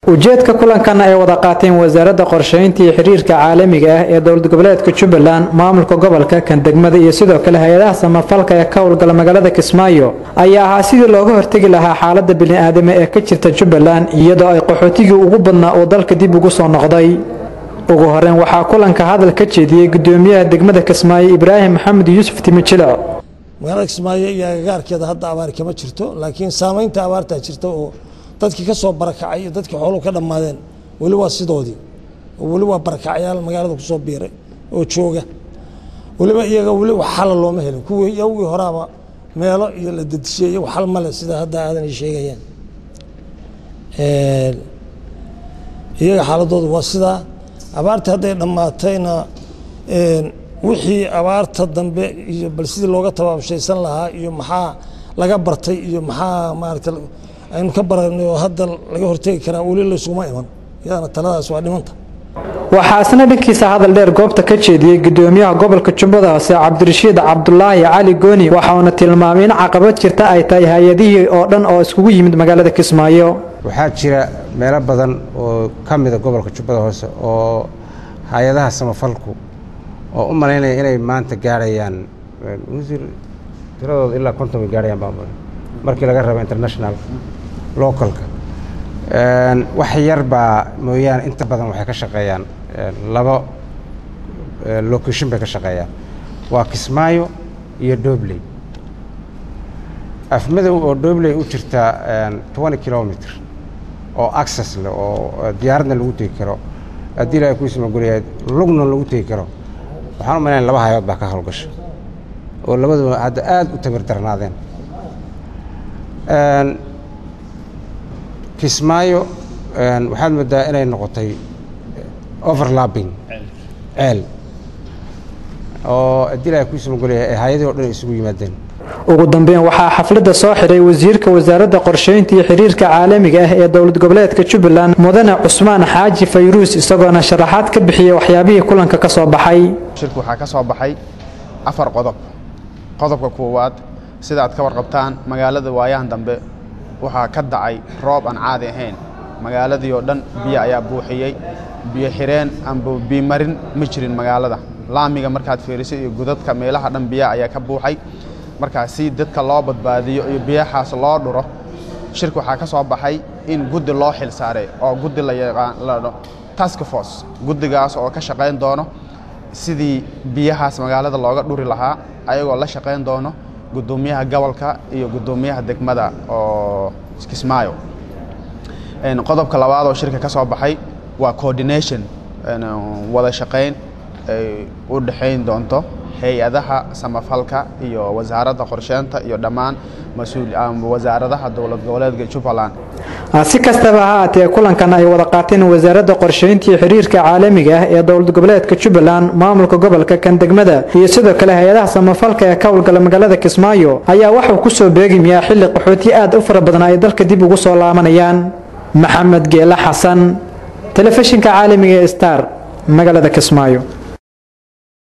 ujeedka kulankan ay wada qaateen wasaaradda qorsheynta iyo xiriirka caalamiga ah ee dowlad goboleedka jubbaland maamulka gobolka kan degmada iyo sidoo kale hay-adaha samafalka ee ka howlgala magaalada kismaayo ayaa ahaa sidii looga hortegi lahaa xaalada bini-aadame ee ka jirta jubbaland iyadoo ay qaxootigii ugu badnaa uu dalka dib ugu soo noqday ugu horeyn waxaa kulanka hadal ka jeediyey gudoomiyaha degmada kismaayo ibraahim maxamed yuusuf timijilo magaalada kismaayo iyo agagaarkeeda hadda abaar kama jirto laakiin saamaynta abaartaa jirta oo dadkii ka soo barakacay iyo dadkii xooluhu ka dhammaadeen weli waa sidoodii oo weli waa barakacyaal magaalada kusoo biiray oo jooga weliba iyaga weli wax xala looma helin kuwii yawgii horaaba meelo iyo la dedishiyey iyagu xal male sida hadda aadan ay sheegayaan iyaga xaaladoodu waa sidaa abaartii hadday dhammaatayna wixii abaarta dambe iyo bal sidii looga tabaabshaysan lahaa iyo maxaa laga bartay iyo maxaa maarata aynu ka baranay oo hadda laga hortegi karaa weli laysuguma iman iyadana taladaas waa dhimanta waxaa isna dhankiisa hadal dheer goobta ka jeediyey gudoomiyaha gobolka jubbada hoose cabdirashiid cabdulaahi cali gooni waxauna tilmaamay in caqabad jirta ay tahay hay-adihii oo dhan oo iskugu yimid magaalada kismaayo waxaa jira meelo badan oo ka mida gobolka jubbada hoose oo hay-adaha samafalku oo u malaynaya inay maanta gaarhayaan wasiir tiradooda ilaa konton way gaarhayaan baa markii laga rabo international localka wax yar baa mooyaane inta badan waxay ka shaqeeyaan labo location bay ka shaqeeyaan waa kismaayo iyo dobley afmadow oo dobley u jirta twenty kilomitr oo access leh oo diyaaradna lagu tegi karo haddii ilahay kuisma guriyahayd lugna lagu tegi karo waxaan u malaynaya laba hayood baa ka howlgasha oo labaduba hadda aada u tamir darnaadeen kismaayo waxaad moodaa inay noqotay overlapping ceel oo haddii ilahay kuisma guriyahay ee hay-adii o dhan ay isugu yimaadeen ugu dambeyn waxaa xafladda soo xiray wasiirka wasaaradda qorsheynta iyo xiriirka caalamiga ah ee dowlad goboleedka jubbaland mudane cusmaan xaaji fayruus isagoona sharaxaad ka bixiyey waxyaabihii kulanka ka soo baxay shirka waxaa ka soo baxay afar qodob qodobka koowaad sida aad ka warqabtaan magaalada waayahan dambe waxaa ka dacay roob aan caadi ahayn magaaladii oo dhan biyo ayaa buuxiyey biyo xireen amba biimarin ma jirin magaalada laamiga markaad fiiriso iyo gudadka meelaha dhan biyaha ayaa ka buuxay markaa si dadka loo badbaadiyo iyo biyahaas loo dhuro shirka waxaa ka soo baxay in guddi loo xil saaray oo guddi la yaqaano task force guddigaas oo ka shaqayn doono sidii biyahaas magaalada looga dhuri lahaa ayagoo la shaqayn doono guddoomiyaha gobolka iyo guddoomiyaha degmada oo kismaayo qodobka labaad oo shirka ka soo baxay waa coordination wada shaqayn ay u dhexayn doonto hay-adaha samafalka iyo wasaaradda qorsheynta iyo dhammaan wasaaradaha dowlad goboleedka jubbaland si kastaba ha aatee kulankan ay wada qaateen wasaaradda qorsheynta iyo xiriirka caalamiga ah ee dowlad goboleedka jubbaland maamulka gobolka kan degmada iyo sidoo kale hay-adaha samafalka ee ka howlgala magaalada kismaayo ayaa waxuu kusoo beegmayaa xilli qaxooti aad u fara badan ay dalka dib ugu soo laabanayaan maxamed geele xasan telefishinka caalamiga ee star magaalada kismaayo